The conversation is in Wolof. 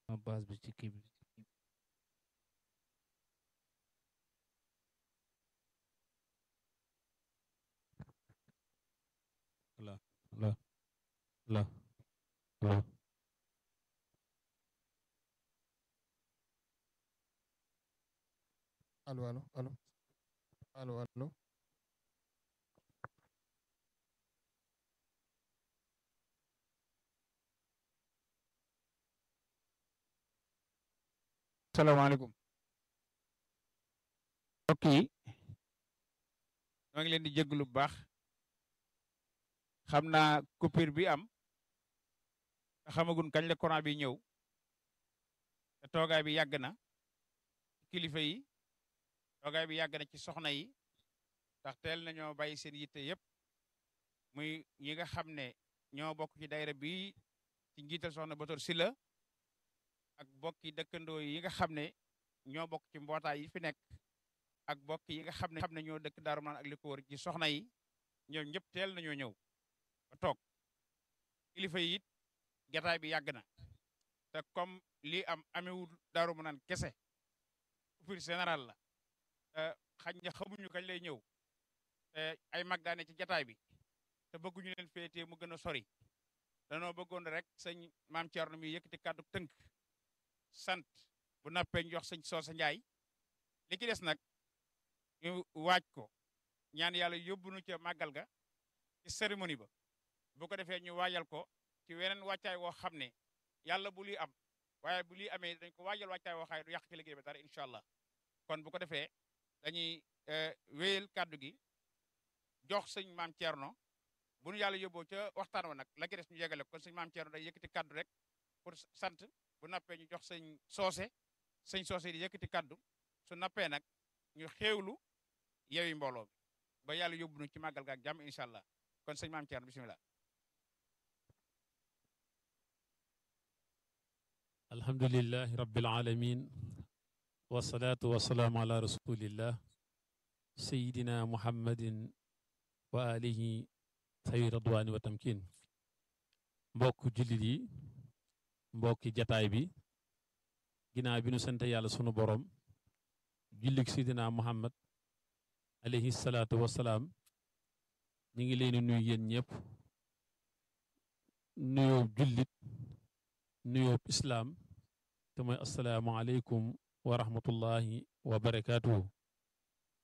base bi ci kii bi la la la la allo allo allo allo allo salaamaaleykum mbokk yi ñoo ngi leen di jégalu bu baax xam naa coupure bi am te xamagun kañ la courant bi ñëw te toogaay bi yàgg na ci kilifa yi toogaay bi yàgg na ci soxna yi ndax teel nañoo bàyyi seen yitte yëpp muy ñi nga xam ne ñoo bokk ci daayira bi ci njiital soxna Bator Sylla ak bokki dëkkandoo yi nga xam ne ñoo bokk ci mbootaay yi fi nekk ak bokk yi nga xam ne xam ne ñoo dëkk Daaru Manaan ak li ko wër ci soxna yi ñoom ñëpp teel nañoo ñëw ba toog kilifa yi it jataay bi yàgg na te comme lii am amewul Daaru Manaan kese coupure général la te xañ na xamuñu kañ lay ñëw te ay mag daane ci jataay bi te bëgguñu leen féetee mu gën a sori danoo bëggoon rek sëñ maam Thierno mi yëkkati kàddu tënk sant bu nappee ñu jox sëñ Soosa Njaay li ci des nag ñu waaj ko ñaan yàlla yóbbu nu ca màggal ga ci cérémonie ba bu ko defee ñu waajal ko ci weneen wàccaay woo xam ne yàlla bu lii am waaye bu lii amee dañ ko waajal wàccaay woo xaay du yàq ci liggéey ba dara incha allah kon bu ko defee dañuy wéyal kàddu gi jox sëñ maam Thierno bu nu yàlla yóbboo ca waxtaan wa nag la ci des ñu yegale ko kon sëñ maam Thierno day yëkkati kàddu rek pour sant bu nappee ñu jox sëñ soose sëñ soose di yëkkati kaddu su nappee nag ñu xéewlu yewi mbooloo bi ba yàlla yóbbu nu ci màggal ga ak jàmm incha allah kon sëñ maam Thierno bisimilah. alhamdulilahi rabbil alamin wasalaatu wasalaamu ala rasulillah sayidina muhammadin wa alihi tawi radwaani wa tamkin mbokk jullit yi mbokki jataay bi ginnaaw bi nu sant yàlla sunu borom jullik sidina muhammad alayhi salaatu wasalaam ñi ngi leen nuyu yéen ñëpp nuyoo jullit nuyoo islaam te mooy asalaamu aleykum wa rahmatullahi wa barakaatuhu